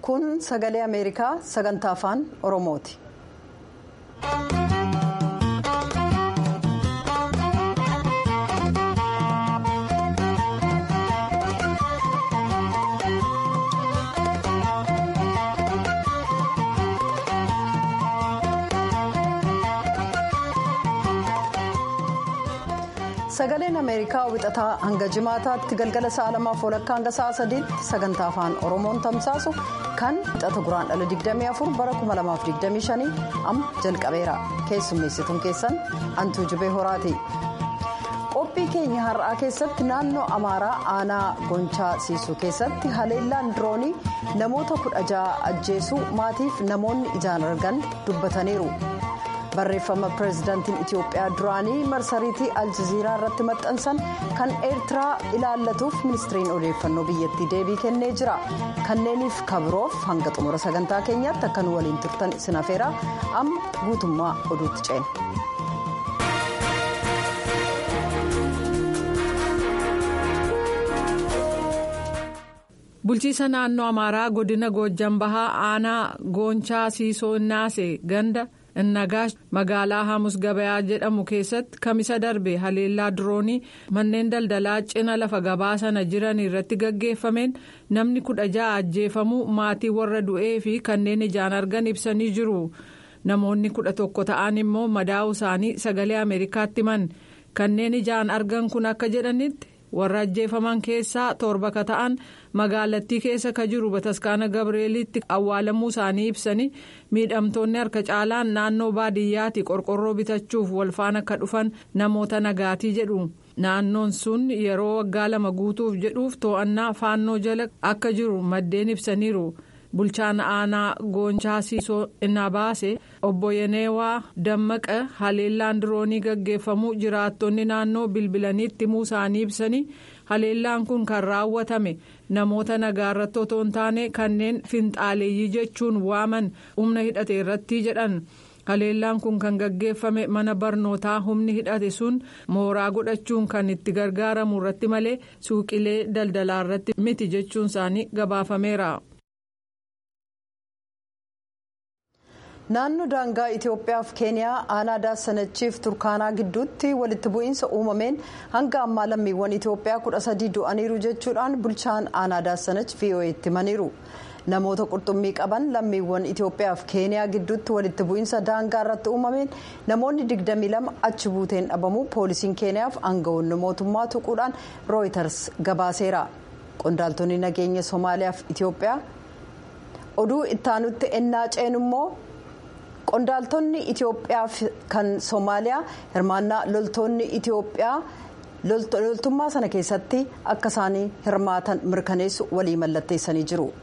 kun sagalee ameerikaa sagantaa afaan oromooti. sagaleen ameerikaa wixataa hanga jimaataatti galgala sa'a lamaaf walakkaa hanga sa'a sadiitti sagantaa afaan oromoon tamsaasu kan wixata guraan dhala 24 bara 2025 amma jalqabeera keessummeessituun keessan antuu jibee horaati. qophii keenya har'aa keessatti naannoo amaaraa aanaa gonchaa siisuu keessatti haleellaan diroonii namoota kudha ja'a ajjeesuu maatiif namoonni ijaan argan dubbataniiru. barreeffama pireezidaantiin itiyoophiyaa duraanii marsariitii aljaziiraa irratti maxxansan kan eertiraa ilaallatuuf ministiriin odeeffannoo biyyattii deebii kennee jira kanneeniif kabiroof hanga xumura sagantaa keenyaatti akka nu waliin turtan isin afeeraa amma guutummaa oduutti ceena. bulchiisa naannoo amaaraa godina goojjan bahaa aanaa goonchaa siisoo naasee ganda. innagaash magaalaa hamus gabayaa jedhamu keessatti kamisa darbe haleellaa diroonii manneen daldalaa cina lafa gabaa sana jiran irratti gaggeeffameen namni kudha ja'a ajjeefamuu maatii warra du'ee fi kanneen ijaan argan ibsanii jiru namoonni kudha tokko ta'an immoo madaa'uu isaanii sagalee ameerikaatti himan kanneen ijaan argan kun akka jedhanitti warra ajjeefaman keessaa torba ka ta'an magaalattii keessa ka jiru bataskaana gabreelitti awwaalamuu isaanii ibsanii miidhamtoonni harka caalaan naannoo baadiyyaatti qorqorroo bitachuuf walfaana akka dhufan namoota nagaatii jedhu naannoon sun yeroo waggaa lama guutuuf jedhuuf to'annaa faannoo jala akka jiru maddeen ibsaniiru. bulchaan aanaa goonchaa siisoo innaa baase obbo yeneewaa dammaqa haleellaan diroonii gaggeeffamuu jiraattonni naannoo bilbilaniitti himuu isaanii ibsanii haleellaan kun kan raawwatame namoota nagaarratti otoo hin taane kanneen finxaaleeyyii jechuun waaman humna hidhate irratti jedhan. haleellaan kun kan gaggeeffame mana barnootaa humni hidhate sun mooraa godhachuun kan itti gargaaramu irratti malee suuqilee daldalaa irratti miti jechuun isaanii gabaafameera. naannoo daangaa itiyoophiyaa fi keeniyaa aanaa daasanachiif turkaanaa gidduutti walitti bu'iinsa uumameen hanga ammaa lammiiwwan itiyoophiyaa kudha sadii du'aniiru jechuudhaan bulchaan aanaa daasanach vo'eetti himaniiru namoota qurxummii qaban lammiiwwan itiyoophiyaa fi keeniyaa gidduutti walitti bu'iinsa daangaa irratti uumameen namoonni 22 achi buuteen dhabamuu poolisiin keeniyaaf aangawoonni mootummaa tuquudhaan rooyiters gabaaseera qondaaltonni nageenya soomaaliyaa fi itiyoophiyaa oduu ittaanutti ennaa ceenu immoo. qondaaltonni itiyoophiyaa kan soomaaliyaa hirmaannaa loltoonni itiyoophiyaa loltummaa sana keessatti akka isaanii hirmaatan mirkaneessu walii mallatteessanii jiru.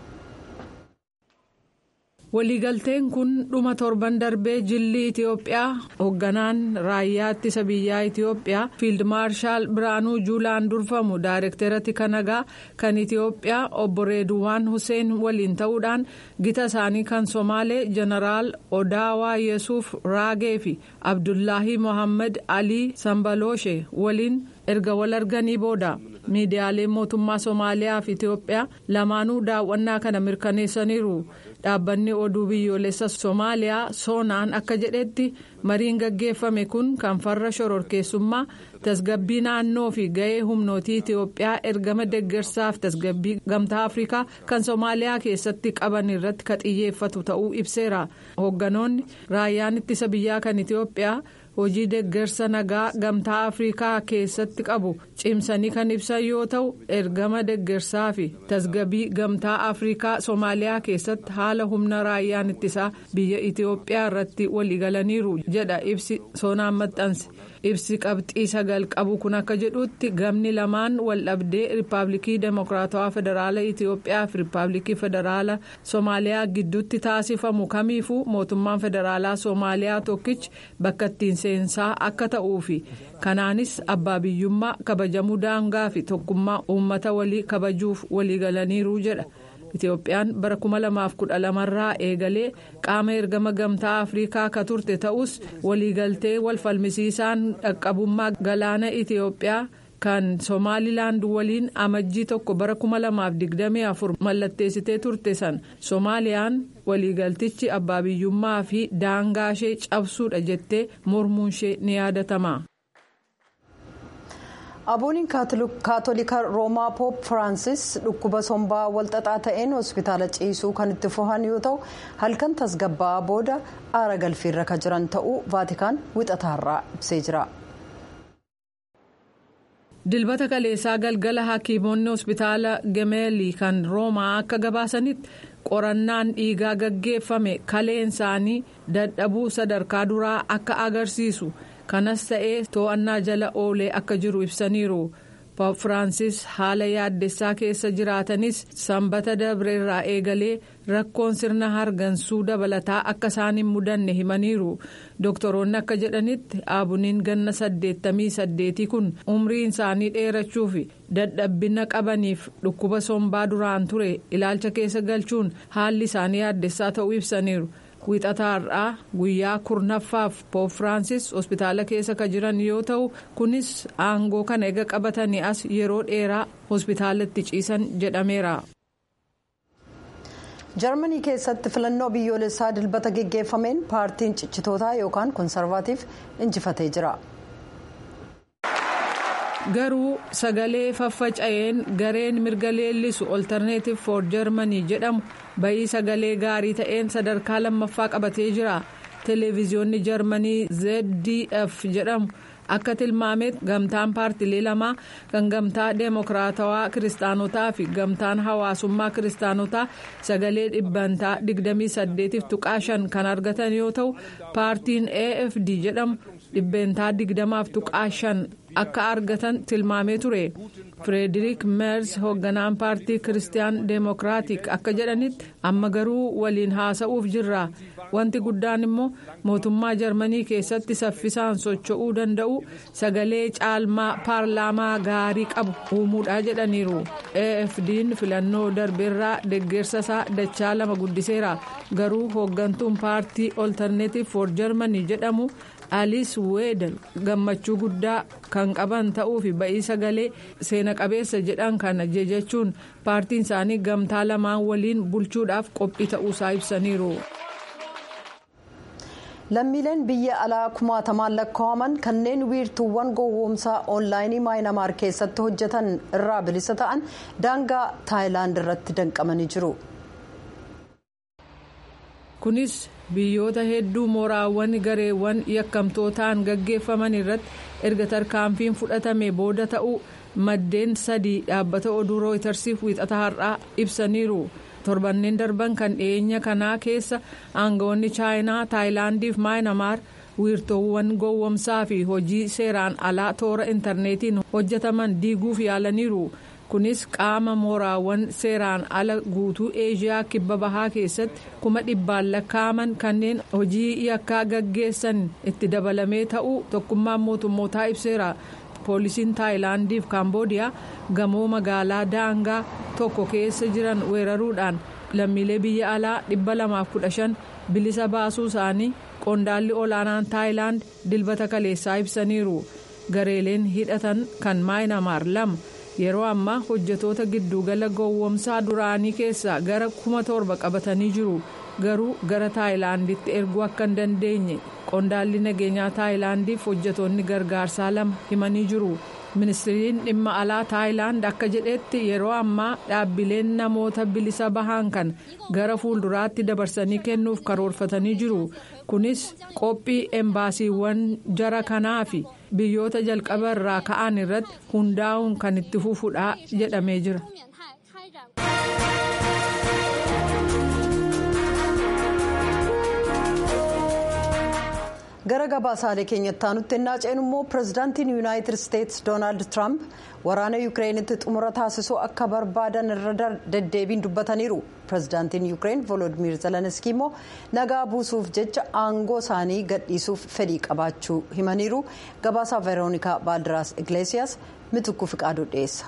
waliigalteen kun dhuma torban darbee jilli itiyoophiyaa hoogganaan raayyaa ittisa biyyaa itiyoophiyaa fiild maarshaal biraanuu juulaan durfamu daayirekteeratti kanagaa kan itiyoophiyaa obbo reeduwaan hussein waliin ta'uudhaan gita isaanii kan somaalee jeneraal odaawaa yesuuf raagee fi abdullaahi mohaammed alii sambalooshe waliin erga wal arganii booda miidiyaaleen mootummaa somaaliyaa fi itiyoophiyaa lamaanuu daawwannaa kana mirkaneessaniiru. dhaabbanni oduu biyyoolessa soomaaliyaa soonaan akka jedhetti mariin gaggeeffame kun kan farra shororkeessummaa tasgabbii naannoo fi ga'ee humnootii itiyoophiyaa ergama deggersaaf tasgabbii gamtaa afrikaa kan soomaaliyaa keessatti qaban irratti ka xiyyeeffatu ta'uu ibseera hoogganoonni raayyaan ittisa biyyaa kan itiyoophiyaa. hojii deggersa nagaa gamtaa afrikaa keessatti qabu cimsanii kan ibsan yoo ta'u ergama deggersaa fi tasgabbii gamtaa afrikaa soomaaliyaa keessatti haala humna raayyaan ittisaa biyya itiyoophiyaa irratti waliigalaniiru jedha ibsi soonaan maxxanse ibsi qabxii sagal qabu kun akka jedhutti gamni lamaan waldhabdee riippaabilikii demokiraatawaa federaala itiyoophiyaa fi riippaabilikii federaala soomaaliyaa gidduutti taasifamu kamiifuu mootummaan federaalaa soomaaliyaa tokkichi bakka ittiin seensaa akka ta'uu fi kanaanis abbaa biyyummaa kabajamuu daangaa fi tokkummaa uummata walii kabajuuf waliigalaniiru jedha. Itiyoophiyaan bara 2012 irraa eegalee qaama ergama gamtaa Afrikaa ka turte ta'us waliigaltee wal falmisiisaan dhaqqabummaa galaana Itiyoophiyaa kan somaalilaand waliin amajjii tokko bara 2024 mallatteessitee turte san soomaaliyaan waliigaltichi abbaa biyyummaa fi daangaa ishee cabsuudha jettee mormuun ishee ni yaadatama. abuuniin kaatolika roomaa poop firaansis dhukkuba sombaa walxaxaa ta'een hospitaala ciisuu kan itti fuhan yoo ta'u halkan tasgabbaa'aa booda aara galfiirra kan jiran ta'uu vaatikaan wixataarraa ibsee jira. dilbata kaleessaa galgala hakiimonni hospitaala gemeelii kan roomaa akka gabaasanitti qorannaan dhiigaa gaggeeffame kaleen isaanii dadhabuu sadarkaa duraa akka agarsiisu kanas ta'ee to'annaa jala oolee akka jiru ibsaniiru poop firaansis haala yaaddessaa keessa jiraatanis sanbata dabreerraa eegalee rakkoon sirna hargansuu dabalataa akka isaan hin mudanne himaniiru doktoroonni akka jedhanitti aabuniin ganna saddeettamii saddeetii kun umriin isaanii dheerachuu fi dadhabbina qabaniif dhukkuba sombaa duraan ture ilaalcha keessa galchuun haalli isaanii yaaddessaa ta'uu ibsaniiru. wixataarraa guyyaa kurnaffaaf poop firaansis hospitaala keessa kan jiran yoo ta'u kunis aangoo kana ega qabatanii as yeroo dheeraa hospitaalatti ciisan jedhameera. jarmanii keessatti filannoo biyyoolessaa dilbata geggeeffameen paartiin ciccitootaa yookaan konsarvaatiif injifatee jira. garuu sagalee faffaca'een gareen mirga leellisu oltarneetif for jarmanii jedhamu bayii sagalee gaarii ta'een sadarkaa lammaffaa qabatee jira televiziyoonni jarmanii zdf jedhamu akka tilmaametti gamtaan paartilee lamaa kan gamtaa deemokiraatawaa kiristaanotaa fi gamtaan hawaasummaa kiristaanotaa sagalee dhibbantaa 28 tuqaa 5 kan argatan yoo ta'u paartiin afd jedhamu dhibbeentaa 20 tuqaa 5 akka argatan tilmaamee ture firederik meers hoogganaan paartii kiristiyaan deemokiraatik akka jedhanitti amma garuu waliin haasa'uuf jirra wanti guddaan immoo mootummaa jarmanii keessatti saffisaan socho'uu danda'u sagalee caalmaa paarlaamaa gaarii qabu uumuudha jedhaniiru afd'n filannoo darbeerraa deggersa isaa dachaa lama guddiseera garuu hooggantuun paartii oltarneetif for jarmanii jedhamu. aliis weedal gammachuu guddaa kan qaban ta'uu fi ba'ii sagalee seena qabeessa jedhan kana jechuun paartiin isaanii gamtaa lamaan waliin bulchuudhaaf qophii ta'uusaa ibsaniiru. lammiileen biyya alaa kumaatamaan lakkaa'aman kanneen wiirtuuwwan gowwoomsaa oonlaayinii maayinamaar keessatti hojjetan irraa bilisa ta'an daangaa taayilaand irratti danqamanii jiru. kunis biyyoota hedduu mooraawwan gareewwan yakkamtootaan gaggeeffaman irratti erga tarkaanfiin fudhatame booda ta'uu maddeen sadii dhaabbata oduu rooytarsiif wiixata har'aa ibsaniiru torbanneen darban kan dhiyeenya kanaa keessa aangawoonni chaayinaa taayilaandiif maayinamaar wiirtuuwwan gowwomsaa fi hojii seeraan alaa toora intarneetiin hojjetaman diiguuf yaalaniiru. kunis qaama mooraawwan seeraan ala guutuu eeshiyaa kibba bahaa keessatti kuma dhibbaan lakkaa'aman kanneen hojii yakkaa gaggeessan itti dabalamee ta'uu tokkummaan mootummootaa ibseera poolisiin taayilaandiif kaamboodiyaa gamoo magaalaa daangaa tokko keessa jiran weeraruudhaan lammiilee biyya alaa dhibba lamaaf kudha shan bilisa baasuu isaanii qondaalli olaanaan taayilaand dilbata kaleessaa ibsaniiru gareeleen hidhatan kan maayinamaar lama. yeroo ammaa hojjetoota giddugala gowwomsaa duraanii keessaa gara kuma torba qabatanii jiru garuu gara taayilaanditti erguu akka hin dandeenye qondaalli nageenyaa taayilaandiif hojjetoonni gargaarsaa lama himanii jiru ministiriin dhimma alaa taayilaand akka jedhetti yeroo ammaa dhaabbileen namoota bilisa bahaan kan gara fuulduraatti dabarsanii kennuuf karoorfatanii jiru kunis qophii embaasiiwwan jara kanaa fi biyyoota jalqaba irraa ka'an irratti hundaa'uun kan itti fufuudha jedhamee jira. gara gabaasaalee keenyatti aanutti ennaa ceenu immoo pirezidaantiin yuunaayitid isteetsi doonaald tiraamp waraana yuukireenitti xumura taasisuu akka barbaadan irra deddeebiin dubbataniiru pirezidaantiin yuukireen volodimir zelenskii immoo nagaa buusuuf jecha aangoo isaanii gadhiisuuf fedhii qabaachuu himaniiru gabaasaa veeroonikaa baaldiraas igleesiyaas mitukku fiqaaduu dhiyeessa.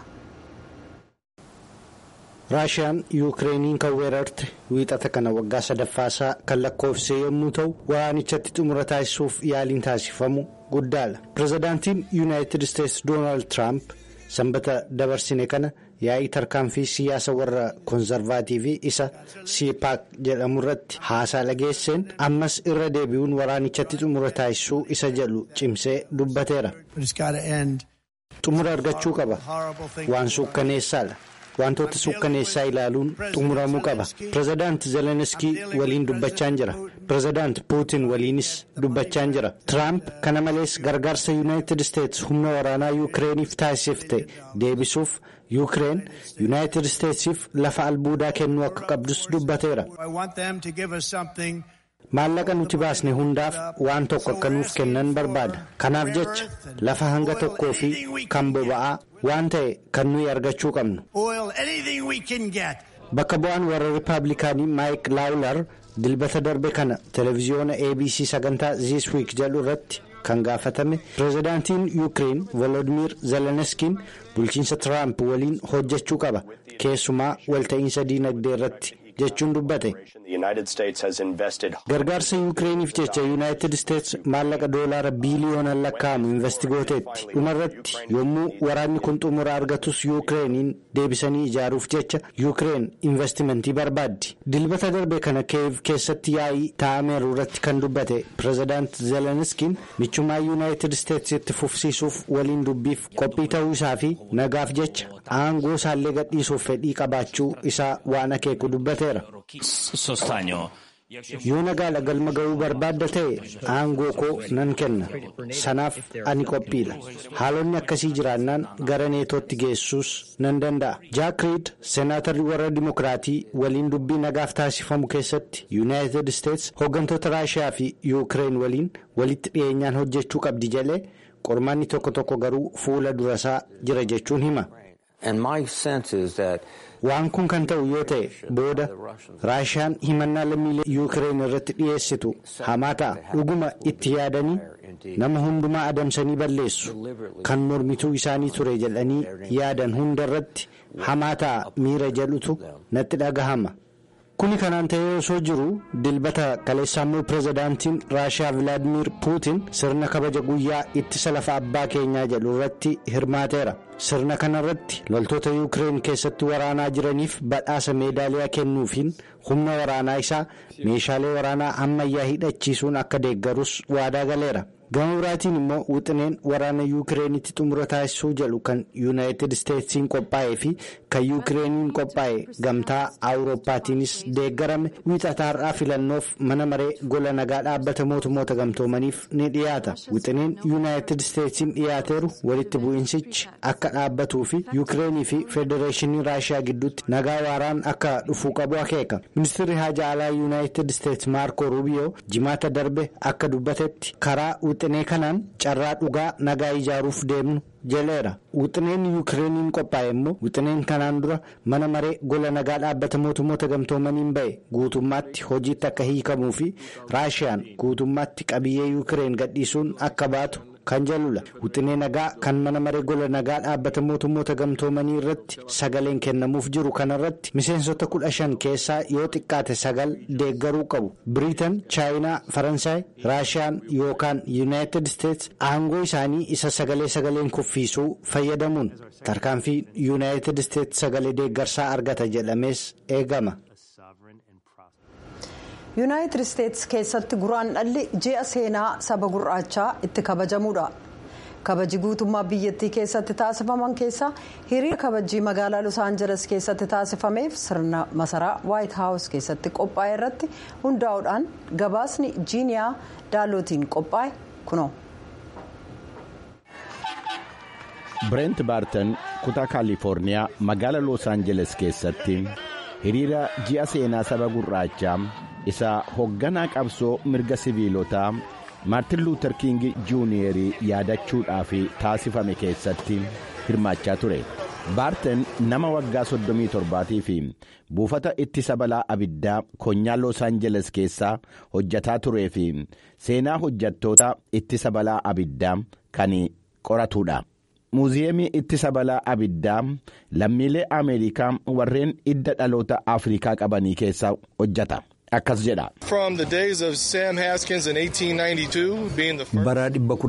raashiyaan yuukireeniin kan weerarte wiixata kana waggaa sadaffaasaa kan lakkoofsee yommuu ta'u waraanichatti xumura taasisuuf yaaliin taasifamu guddaadha pirezidaantiin yuunaayitid isteetsi doonaald tiraamp sanbata dabarsine kana yaa'ii tarkaanfii siyaasa warra koonzarvaatiivii isa siipaak jedhamu irratti haasaa dhageesseen ammas irra deebi'uun waraanichatti xumura taasisuu isa jedhu cimsee dubbateera. xumura argachuu qaba waan suukkaneessaadha wantoota suukkaneessaa ilaaluun xumuramuu qaba pirezidaant zeleniskii waliin dubbachaan jira pirezidaant puutin waliinis dubbachaan jira tiraamp kana malees gargaarsa yuunaayitid isteetsi humna waraanaa yuukireeniif taasifte deebisuuf yuukireen yuunaayitid isteetsiif lafa albuudaa kennuu akka qabdus dubbateera. maallaqa nuti baasne hundaaf waan tokko akka nuuf kennan barbaada kanaaf jecha lafa hanga tokkoo fi kan boba'aa waan ta'e kan nuyi argachuu qabnu bakka bu'aan warra rippaabilikaanii maayik laawular dilbata darbe kana televiziyoona abc sagantaa ziiswiik jedhu irratti kan gaafatame pirezidaantiin yuukireen volodimir zeleniskiin bulchiinsa tiraamp waliin hojjechuu qaba keessumaa walta'iinsa diinagdee irratti jechuun dubbate gargaarsa yuukireeniif jecha yuunaayitid isteetsi maallaqa doolaara biiliyoonaan lakkaa'amu investigooteetti dhumarratti yommuu waraanni kun xumura argatus yuukireeniin deebisanii ijaaruuf jecha yuukireen investimentii barbaaddi dilbata darbe kana keev keessatti yaa'ii taa'ameeru irratti kan dubbate pirezidaant zeleniskiin michummaa yuunaayitid isteetsi itti fufsiisuuf waliin dubbiif qophii ta'uu isaa fi nagaaf jecha aangoo isaallee gadhiisuuf fedhii qabaachuu isaa waan akeeku dubbateera. yoo nagaadha galma ga'uu barbaadda ta'e aangoo koo nan kenna sanaaf ani qophiidha haalonni akkasii jiraannaan gara neetootti geessuus nan danda'a jaak riid seenaatarri warra dimokiraatii waliin dubbii nagaaf taasifamu keessatti yuunaayitid isteetsi hooggantoota raashiyaa fi yuukireen waliin walitti dhiyeenyaan hojjechuu qabdi jedhee qormaanni tokko tokko garuu fuula durasaa jira jechuun hima. waan kun kan ta'u yoo ta'e booda raashiyaan himannaa lammiilee yuukireen irratti dhiyeessitu hamaa ta'a dhuguma itti yaadanii nama hundumaa adamsanii balleessu kan mormituu isaanii ture jedhanii yaadan hunda irratti hamaa ta'a miira jedhutu natti dhagahama. kuni kanaan ta'ee osoo jiru dilbata kaleessaa immoo pirezidaantiin raashiyaa vilaadimir puutin sirna kabaja guyyaa ittisa lafa abbaa keenyaa jedhu irratti hirmaateera sirna kanarratti loltoota yuukireen keessatti waraanaa jiraniif badhaasa meedaaliyaa kennuufiin humna waraanaa isaa meeshaalee waraanaa ammayyaa hidhachiisuun akka deeggarus waadaa galeera. gama biraatiin immoo wixineen waraana yuukireenitti xumura taasisuu jedhu kan yuunaayitid isteetsiin qophaa'ee fi kan yuukireeniin qophaa'e gamtaa awurooppaatiinis deeggarame wixata har'aa filannoof mana maree gola nagaa dhaabbata mootummoota gamtoomaniif ni dhiyaata wixineen yuunaayitid isteetsiin dhiyaateeru walitti bu'iinsichi akka dhaabbatuu fi yuukireenii fi federeeshinii raashiyaa gidduutti nagaa waaraan akka dhufuu qabu akeeka ministeerri haajaa alaa yuunaayitid isteetsi maarko ruubiyoo jimaata darbe akka dubbatetti karaa wixinee kanaan carraa dhugaa nagaa ijaaruuf deemnu jedheera wixineen yuukireeniin qophaa'e immoo wixineen kanaan dura mana maree gola nagaa dhaabbata mootummoota gamtoomaniin ba'e guutummaatti hojiitti akka hiikamuu fi raashiyaan guutummaatti qabiyyee yuukireen gadhiisuun akka baatu kan jalula wixinee nagaa kan mana maree gola nagaa dhaabbata mootummoota gamtoomanii irratti sagaleen kennamuuf jiru kanarratti miseensota kudha shan keessaa yoo xiqqaate sagal deeggaruu qabu biriitan chaayinaa faransaay raashiyaan yookaan yuunaayitid isteetsi aangoo isaanii isa sagalee sagaleen kuffiisuu fayyadamuun tarkaanfii yuunaayitid isteetsi sagalee deeggarsaa argata jedhamees eegama. yuunaayitid isteetsi keessatti guraan dhalli ji'a seenaa saba gurraachaa itti kabajamuudha kabaji guutummaa biyyattii keessatti taasifaman keessaa hiriira kabajii magaalaa los aanjeles keessatti taasifameef sirna masaraa waayit haawus keessatti qophaa'e irratti hundaa'uudhaan gabaasni jiiniyaa daalootiin qophaa'e kunoo. bireent baartan kutaa kaalifoorniyaa magaalaa los aanjeles keessatti hiriira ji'a seenaa saba gurraachaa isa hoogganaa qabsoo mirga siviilotaa maartin luuter king juuniyerii yaadachuudhaaf taasifame keessatti hirmaachaa ture baartan nama waggaa 37 fi buufata ittisa balaa abiddaa konyaa los aanjeles keessaa hojjataa turee fi seenaa hojjattoota ittisa balaa abiddaa kan qoratuudha. muuziyeemii ittisa balaa abiddaa lammiilee ameerikaa warreen idda dhaloota afrikaa qabanii keessa hojjata akkas jedha. bara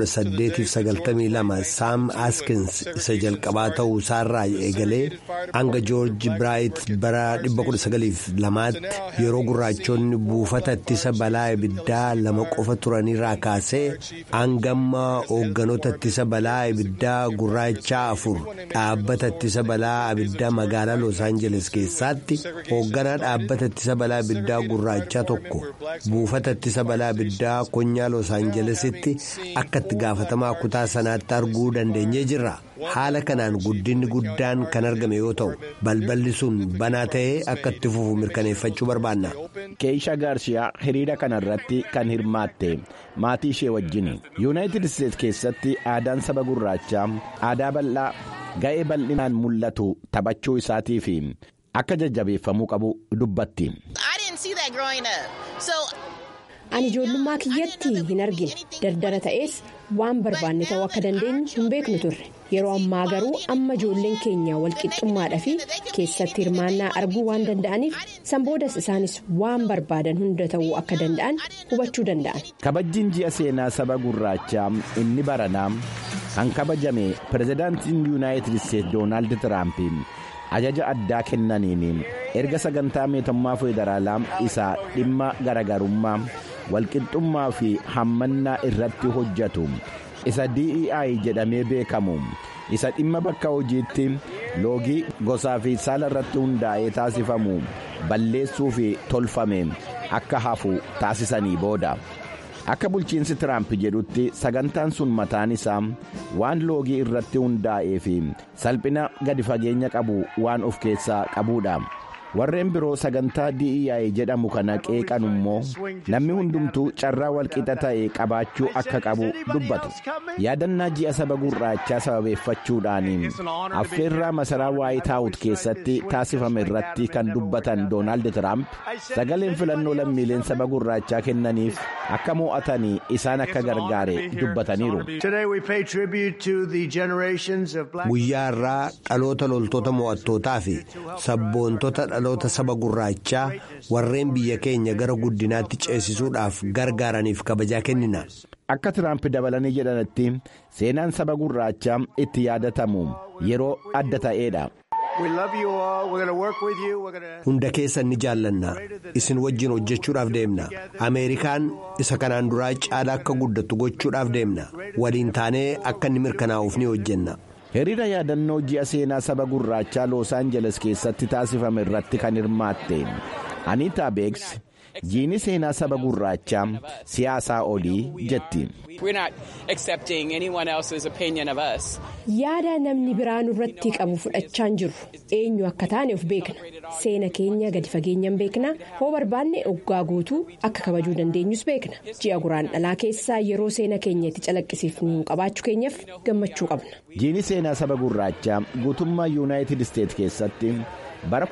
1892 saam aaskins isa jalqabaa ta'uu isaarraa eegalee hanga joorji biraayit bara 1902tti yeroo gurraachonni buufata ittisa balaa ibiddaa lama qofa turanirraa kaasee hangamma hoogganoota ittisa balaa ibiddaa gurraachaa afur dhaabbata ittisa balaa ibiddaa magaalaa los aangeles keessaatti hoogganaa dhaabbata ittisa balaa ibiddaa gurraachaa tokko buufata ittisa balaa ibiddaa konyaa los aangelesitti akka itti gaafatamaa kutaa sanaatti arguu dandeenyee jirra haala kanaan guddinni guddaan kan argame yoo ta'u balballi sun banaa ta'ee akka itti fufu mirkaneeffachuu barbaanna. keesha gaarshiyaa hiriira kanarratti kan hirmaatte maatii ishee wajjin yuunaayitid isteetsi keessatti aadaan saba gurraachaa aadaa bal'aa ga'ee bal'inaan mul'atu taphachuu isaatii fi akka jajjabeeffamuu qabu dubbatti. ani ijoollummaa kiyyatti hin argine dardara ta'es waan barbaanne ta'uu akka dandeenyu hin beeknu turre yeroo ammaa garuu amma ijoolleen keenya walqixxummaadhaa fi keessatti hirmaannaa arguu waan danda'aniif sanboodas isaanis waan barbaadan hunda ta'uu akka danda'an hubachuu danda'an. kabajjiin ji'a seenaa saba gurraachaa inni baranaa kan kabajame pirezidaantiin yuunaayitid isteetsi doonaald tiraamp ajaja addaa kennaniin erga sagantaa mootummaa federaalaa isa dhimma garagarummaa. walqixxummaa fi hammannaa irratti hojjetu isa DEI jedhamee beekamu isa dhimma bakka hojiitti loogii gosaa fi saala irratti hundaa'ee taasifamu balleessuu fi tolfame akka hafu taasisanii booda. akka bulchiinsi tiraamp jedhutti sagantaan sun mataan isaa waan loogii irratti hundaa'ee fi salphina gadi fageenya qabu waan of keessaa qabuudha. warreen biroo sagantaa DEI jedhamu kana qeeqan immoo namni hundumtuu carraa walqixa ta'e qabaachuu akka qabu dubbatu yaadannaa ji'a saba gurraachaa sababeeffachuudhaan affeerraa masaraa waayit haawus keessatti taasifame irratti kan dubbatan doonaald tiraamp sagaleen filannoo lammiileen saba gurraachaa kennaniif akka mo'atanii isaan akka gargaare dubbataniiru. guyyaa irraa dhaloota loltoota mo'attootaa fi sabboontota dhaloota saba gurraachaa warreen biyya keenya gara guddinaatti ceesisuudhaaf gargaaraniif kabajaa kennina. akka tiraamp dabalanii jedhanitti seenaan saba gurraachaa itti yaadatamu yeroo adda ta'eedha. hunda keessan ni jaallanna isin wajjin hojjechuudhaaf deemna ameerikaan isa kanaan duraa caalaa akka guddattu gochuudhaaf deemna waliin taanee akka inni mirkanaa'uuf ni hojjenna. hiriira yaadannoo ji'a seenaa saba gurraachaa loos aanjeles keessatti taasifame irratti kan hirmaatte aniitaa beeks jiini seenaa saba gurraachaa siyaasaa olii jetti. yaada namni biraan irratti qabu fudhachaa hin jirru eenyu akka taane of beekna seena keenya gadi fageenyaan beekna hoo barbaanne oggaa guutuu akka kabajuu dandeenyus beekna ji'a guraandhalaa keessaa yeroo seena keenya itti calaqqisiifnu qabaachuu keenyaaf gammachuu qabna. jiini seenaa saba gurraachaa guutummaa yuunaayitid isteetsi keessatti. bara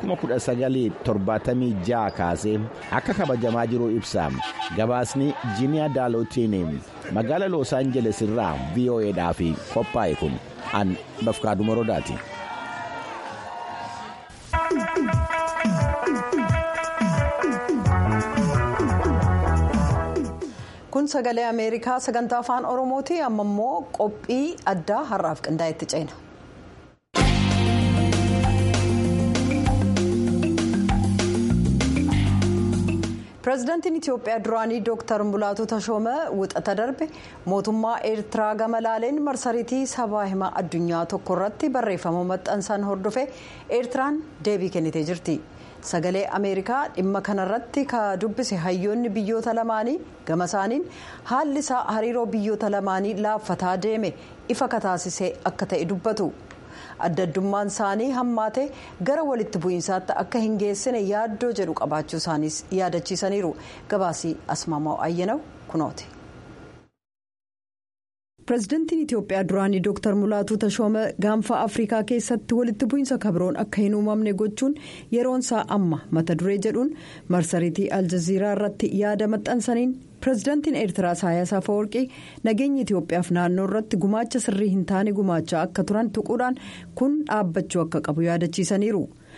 1976 kaasee akka kabajamaa jiru ibsa gabaasni jiiniyaa daalootiin magaala loos aanjeles irraa vo'eedhaaf qophaa'e kun an bafkaaduma rodaati. kun sagalee ameerikaa sagantaa afaan oromooti amma immoo qophii addaa har'aaf qindaa'etti ceena. pireezidaantiin itiyoophiyaa duraanii dooktar mulaatu tashooma wixata darbe mootummaa eertiraa gama laaleen marsariitii sabaa himaa addunyaa tokko irratti barreeffama maxxansan hordofe eertiraan deebii kennitee jirti sagalee ameerikaa dhimma kanarratti ka dubbise hayyoonni biyyoota lamaanii gama isaaniin haalli isaa hariiroo biyyoota lamaanii laaffataa deeme ifa kataasisee akka ta'e dubbatu. adda addummaan isaanii hammaate gara walitti bu'iinsaatti akka hin geessine yaaddoo jedhu qabaachuu isaaniis yaadachiisaniiru gabaasii asmaamaa ayyanaw kunooti. pireezidaantiin itiyoophiyaa duraanii dooktar mulaatuu tashooma gaanfa afrikaa keessatti walitti bu'iinsa kabroon akka hin uumamne gochuun yeroon isaa amma mata duree jedhuun marsariitii aljaziiraa irratti yaada maxxansaniin pireezidaantiin eertiraa isaayyaas afawarqii nageenya itiyoophiyaaf naannoo irratti gumaacha sirrii hin taane gumaachaa akka turan tuquudhaan kun dhaabbachuu akka qabu yaadachiisaniiru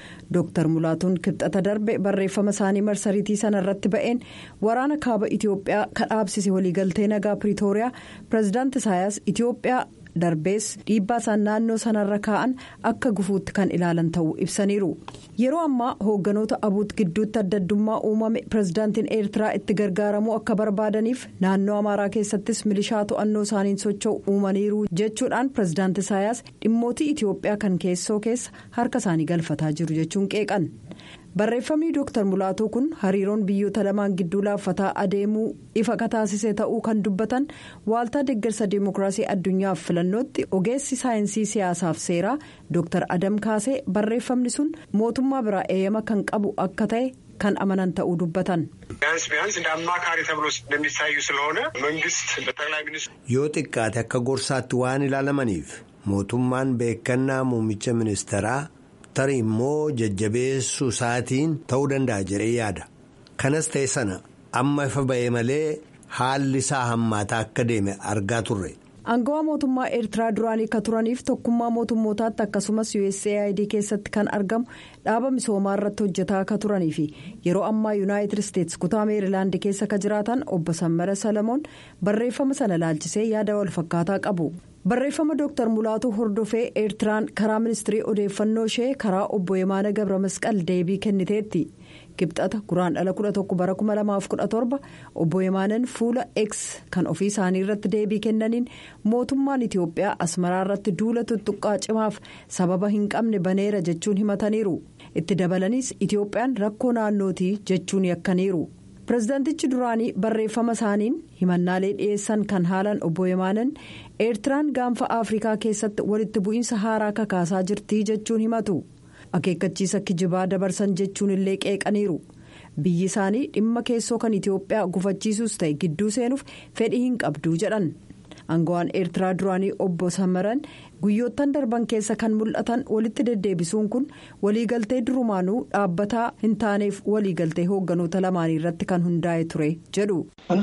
dooktar mulaatuun kibxata darbe barreeffama isaanii marsariitii sana irratti ba'een waraana kaaba itiyoophiyaa kan dhaabsise waliigaltee nagaa piriitooriyaa pireezidaanti isaayaas itiyoophiyaa. darbees dhiibbaa isaan naannoo sanarra kaa'an akka gufuutti kan ilaalan ta'uu ibsaniiru yeroo ammaa hoogganoota abuut gidduutti adda addummaa uumame pireezidaantiin eertiraa itti gargaaramuu akka barbaadaniif naannoo amaaraa keessattis milishaa to'annoo isaaniin socho'u uumaniiru jechuudhaan pireezidaanti isaayaas dhimmootii itiyoophiyaa kan keessoo keessa harka isaanii galfataa jiru jechuun qeeqan. barreeffamni dooktar mulaatuu kun hariiroon biyyoota lamaan gidduu laaffataa adeemuu ifa kataasise ta'uu kan dubbatan waaltaa deeggarsa dimookiraasii addunyaaf filannootti ogeessi saayinsii siyaasaaf seeraa dooktar adam kaasee barreeffamni sun mootummaa biraa eeyyama kan qabu akka ta'e kan amanan ta'uu dubbatan. ቢያንስ ቢያንስ እንደ አማካሪ ተብሎ እንደሚታዩ ስለሆነ መንግስት በጠቅላይ ሚኒስትሩ yoo xiqqaate akka gorsaatti waan ilaalamaniif mootummaan beekannaa muummicha ministeeraa. tarii immoo jajjabeessuu isaatiin ta'uu danda'a jedhee yaada kanas ta'e sana amma ifa ba'e malee haalli isaa hammaataa akka deeme argaa turre. Aangawaa mootummaa Eertiraa duraanii akka turaniif tokkummaa mootummootaatti akkasumas USAID keessatti kan argamu dhaaba misoomaa irratti hojjetaa akka turanii fi yeroo ammaa yuunaayitid isteetsi kutaa meerilaand keessa akka jiraatan obbo Sammara Salamoon barreeffama sana laalchisee yaada wal fakkaataa qabu. barreeffama dooktar mulaatuu hordofee eertiraan karaa ministirii odeeffannoo ishee karaa obbo Yemaana Gabra Masqal deebii kenniteetti kibxata guraan dhala 11 bara 2017 obbo Yemaanan fuula x kan ofii isaanii irratti deebii kennaniin mootummaan Itiyoophiyaa asmaraa irratti duula tuttuqqaa cimaaf sababa hin qabne baneera jechuun himataniiru itti dabalaniis Itiyoophiyaan rakkoo naannootii jechuun yakkaniiru. pireezidaantichi duraanii barreeffama isaaniin himannaalee dhiyeessan kan haalan obbo Yemaanan eertiraan gaanfa afrikaa keessatti walitti bu'iinsa haaraa kakaasaa jirti jechuun himatu akeekkachiisa kijibaa dabarsan jechuun illee qeeqaniiru biyyi isaanii dhimma keessoo kan itiyoophiyaa gufachiisuus ta'e gidduu seenuuf fedhii hin qabdu jedhan aangawaan eertiraa duraanii obbo samaran guyyoottan darban keessa kan mul'atan walitti deddeebisuun kun waliigaltee durumaanuu dhaabbataa hin taaneef waliigaltee hoogganoota lamaanii irratti kan hundaa'e ture jedhu.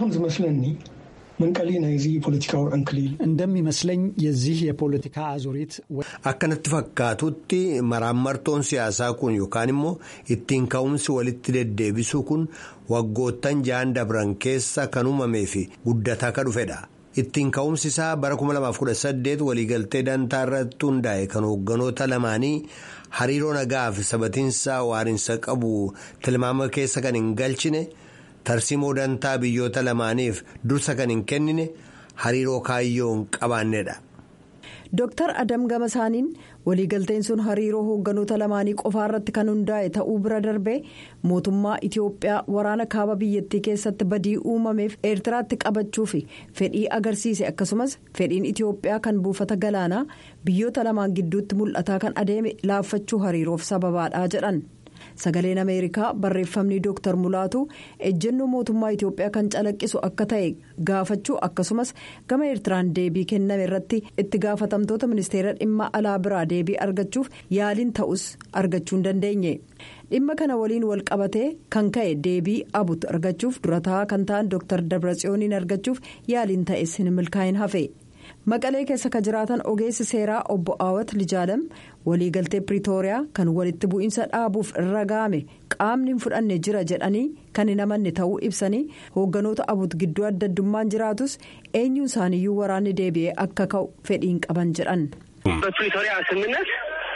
እንደሚመስለኝ የዚህ የፖለቲካ አዙሪት akkanatti fakkaatutti maraammartoon siyaasaa kun yookaan immoo ittiin ka'umsi walitti deddeebisuu kun waggoottan ja'an dabran keessa kan uumamee fi guddataa ka dhufedha. ittiin ka'umsi isaa bara 2018 waliigaltee dantaa irratti hundaa'e kan hoogganoota lamaanii hariiroo nagaa fi sabatiinsa waarinsa qabu tilmaama keessa kan hin galchine tarsimoo dantaa biyyoota lamaaniif dursa kan hin kennine hariiroo kaayyoo hin qabaannedha. Dooktar Adam Gamasaaniin waliigalteen sun hariiroo hoogganoota lamaanii qofaa irratti kan hundaa'e ta'uu bira darbee mootummaa Itiyoophiyaa waraana kaaba biyyattii keessatti badii uumameef eertiraatti qabachuu fi fedhii agarsiise akkasumas fedhiin Itiyoophiyaa kan buufata galaanaa biyyoota lamaan gidduutti mul'ataa kan adeeme laaffachuu hariiroof sababaadha jedhan. sagaleen ameerikaa barreeffamni dooktar mulaatu ejjennoo mootummaa itiyoophiyaa kan calaqqisu akka ta'e gaafachuu akkasumas gama eertiraan deebii kenname irratti itti gaafatamtoota ministeera dhimma alaa biraa deebii argachuuf yaaliin ta'us argachuu hin dandeenye dhimma kana waliin wal qabatee kan ka'e deebii abut argachuuf durataa kan ta'an dooktar dabratsiyooniin argachuuf yaaliin ta'es hin milkaa'in hafe. maqalee keessa kan jiraatan ogeessi seeraa obbo Awat Lijaalam waliigaltee Piriitooriyaa kan walitti bu'iinsa dhaabuuf irra ga'ame qaamni hin fudhanne jira jedhanii kan hin amanne ta'uu ibsanii hoogganoota abut gidduu adda addummaan jiraatus eenyuun isaaniiyyuu waraanni deebi'ee akka ka'u fedhiin qaban jedhan. በፕሪቶሪያ ስምምነት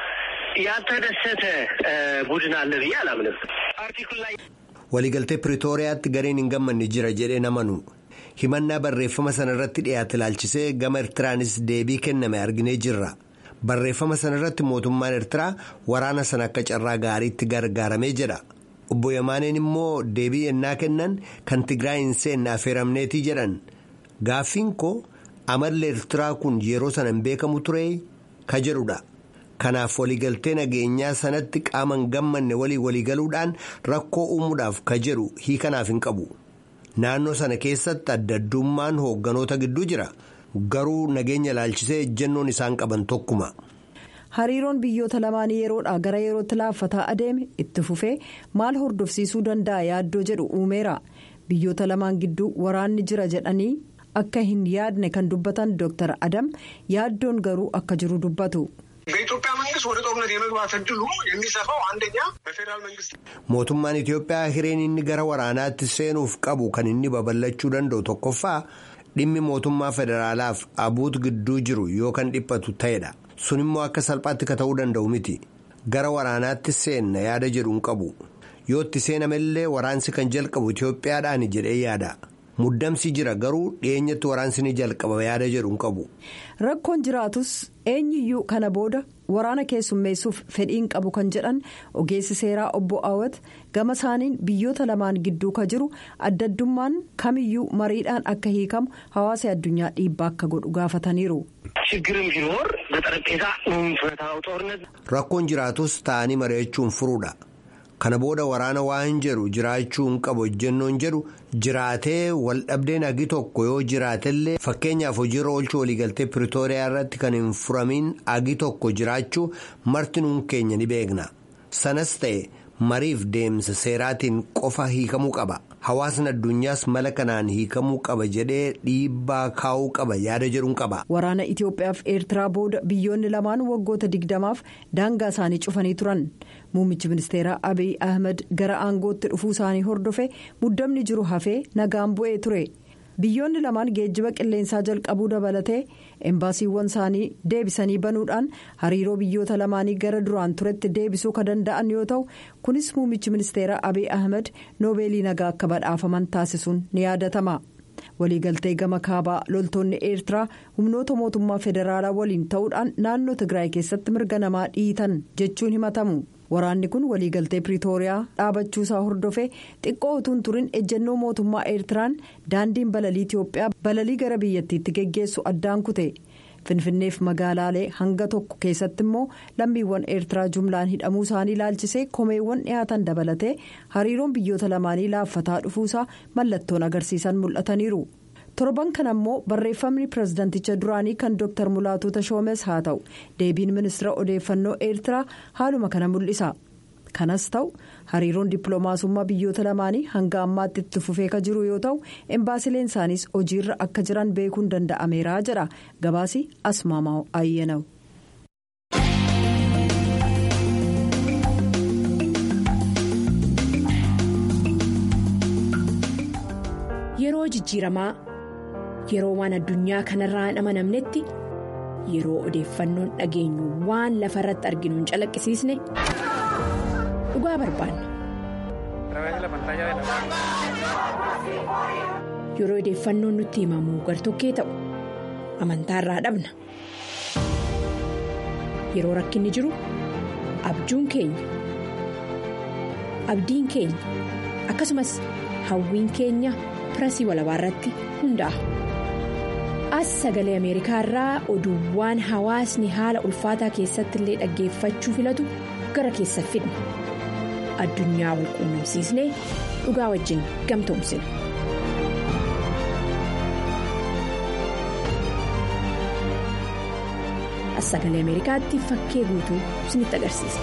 ያልተደሰተ ቡድን አለ ብዬ አላምንም። አርቲክል ላይ waliigaltee piriitooriyaatti gareen hin gammanne jira jedhee namanu. himannaa barreeffama sana irratti dhiyaate ilaalchisee gama ertiraanis deebii kenname arginee jirra barreeffama sana irratti mootummaan ertiraa waraana sana akka carraa gaariitti gargaaramee jedha obbo Yamaaneen immoo deebii ennaa kennan kan tigraay hin seenne affeeramneetii jedhan gaaffiin koo amalli ertiraa kun yeroo sana hin beekamu ture ka jedhudha kanaaf waliigaltee nageenyaa sanatti qaama hin gammanne walii waliigaluudhaan rakkoo uumuudhaaf ka jedhu hiikanaaf hin qabu. naannoo sana keessatti adda addummaan hoogganoota gidduu jira garuu nageenya ilaalchisee ejjennoon isaan qaban tokkuma. hariiroon biyyoota lamaanii yeroodhaa gara yerootti laaffataa adeeme itti fufee maal hordofsiisuu danda'a yaaddoo jedhu uumeera biyyoota lamaan gidduu waraanni jira jedhanii akka hin yaadne kan dubbatan dooktar adam yaaddoon garuu akka jiru dubbatu. በኢትዮጵያ መንግስት ወደ ጦርነት የመግባት እድሉ የሚሰፋው አንደኛ በፌዴራል መንግስት mootummaan Itoophiyaa hireen inni gara waraanaatti seenuuf qabu kan inni babal'achuu danda'u tokkoffaa dhimmi mootummaa federaalaaf abuut gidduu jiru yoo kan dhiphatu ta'edha sun immoo akka salphaatti ka ta'uu danda'u miti gara waraanaatti seenna yaada jedhu hin qabu yoo itti seenamellee waraansi kan jalqabu Itoophiyaadhaan jedhee yaada. muddamsi jira garuu dhiyeenyatti waraansi ni jalqaba yaada jedhu hin qabu. rakkoon jiraatus eenyuyyuu kana booda waraana keessummeessuuf fedhiin qabu kan jedhan ogeessi seeraa obbo Awwat gama isaaniin biyyoota lamaan gidduu ka jiru addaddummaan kamiyyuu mariidhaan akka hiikamu hawaasa addunyaa dhiibbaa akka godhu gaafataniiru. rakkoon jiraatus ta'anii mari'achuun furuudha. kana booda waraana waan jedhu jiraachuu hin qabu hojjennoon jedhu jiraatee waldhabdeen hagi tokko yoo jiraatellee fakkeenyaaf hojiirra oolchuu waliigaltee piritooriyaa irratti kan hin furamiin hagi tokko jiraachuu marti nuun keenya ni beekna sanas ta'e mariif deemsa seeraatiin qofa hiikamuu qaba hawaasni addunyaas mala kanaan hiikamuu qaba jedhee dhiibbaa kaa'uu qaba yaada jedhuun qaba. waraana itiyoophiyaaf eertiraa booda biyyoonni lamaan waggoota digdamaaf daangaa isaanii cufanii turan. muummichi ministeeraa abiy ahmed gara aangootti dhufuu isaanii hordofe muddamni jiru hafee nagaan bu'ee ture biyyoonni lamaan geejjiba qilleensaa jalqabuu dabalatee embaasiiwwan isaanii deebisanii banuudhaan hariiroo biyyoota lamaanii gara duraan turetti deebisuu kan danda'an yoo ta'u kunis muummichi ministeeraa abiy ahmed noobeelii nagaa akka badhaafaman taasisuun ni yaadatama. waliigaltee gama kaabaa loltoonni eertiraa humnoota mootummaa federaalaa waliin ta'uudhaan naannoo tigraay keessatti mirga namaa dhiitan jechuun himatamu waraanni kun waliigaltee piriitooriyaa dhaabachuusaa hordofee xiqqoo utuun turin ejjennoo mootummaa eertiraan daandiin balalii itiyoophiyaa balalii gara biyyattiitti geggeessu addaan kute finfinneef magaalaalee hanga tokko keessatti immoo lammiiwwan eertiraa jumlaan hidhamuu isaanii ilaalchisee komeewwan dhiyaatan dabalatee hariiroon biyyoota lamaanii laaffataa dhufuusaa mallattoon agarsiisan mul'ataniiru. torban kana immoo barreeffamni pirezidanticha duraanii kan dooktar mulaatuu tashoomes haa ta'u deebiin ministeera odeeffannoo eertiraa haaluma kana mul'isa kanas ta'u hariiroon dippiloomaasummaa biyyoota lamaanii hanga ammaatti itti fufee ka jiru yoo ta'u embaasileen isaaniis hojiirra akka jiran beekuun danda'ameera jedha gabaasi asmaamaa ayyenaw. yeroo jijjiiramaa yeroo waan addunyaa kanarraa hin amanamnetti yeroo odeeffannoon dhageenyu waan lafa irratti arginu hin calaqqisiisne dhugaa barbaanna. yeroo odeeffannoon nutti himamu gartokkee ta'u amantaarraa dhabna yeroo rakkinni jiru abjuun keenya abdiin keenya akkasumas hawwiin keenya pirasii walabaa irratti hundaa'a. as sagalee ameerikaa irraa oduuwwan hawaasni haala ulfaataa keessatti illee dhaggeeffachuu filatu gara keessa fidna addunyaa wal quunnamsiisnee dhugaa wajjin gamtoomsina. as sagalee ameerikaatti fakkee guutuu isinitti agarsiisa.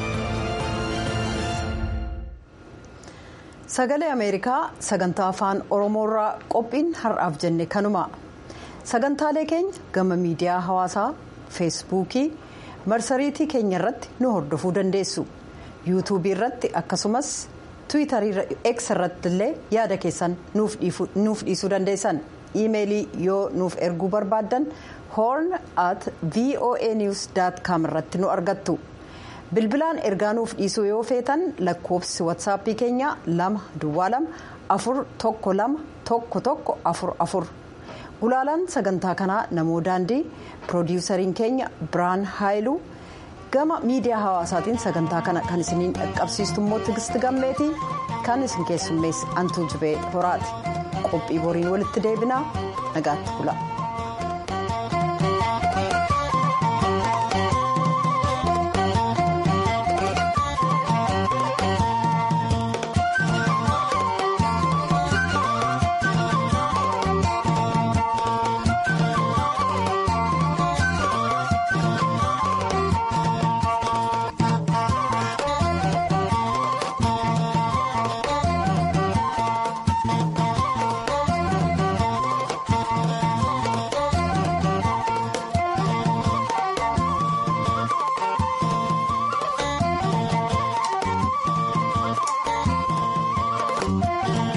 sagalee ameerikaa sagantaa afaan oromoorraa qophiin har'aaf jenne kanuma. sagantaalee keenya gama miidiyaa hawaasaa feesbuukii marsariitii keenya irratti nu hordofuu dandeessu yuutuubii irratti akkasumas tiwiitarii x irratti illee yaada keessan nuuf dhiisuu dandeessan iimeelii yoo nuuf erguu barbaaddan horn at voa news com irratti nu argattu bilbilaan ergaa nuuf dhiisuu yoo feetan lakkoofsi watsaappii keenya lama duwwaa lama afur tokko lama tokko tokko afur afur. gulaalaan sagantaa kanaa namoo daandii piroodiwusariin keenya biraan haayiluu gama miidiyaa hawaasaatiin sagantaa kana kan isiniin dhaqqabsiistu immoo tigisti gammeetii kan isin keessummeessi antuu jibee horaati qophii boriin walitti deebinaa nagaatti bula.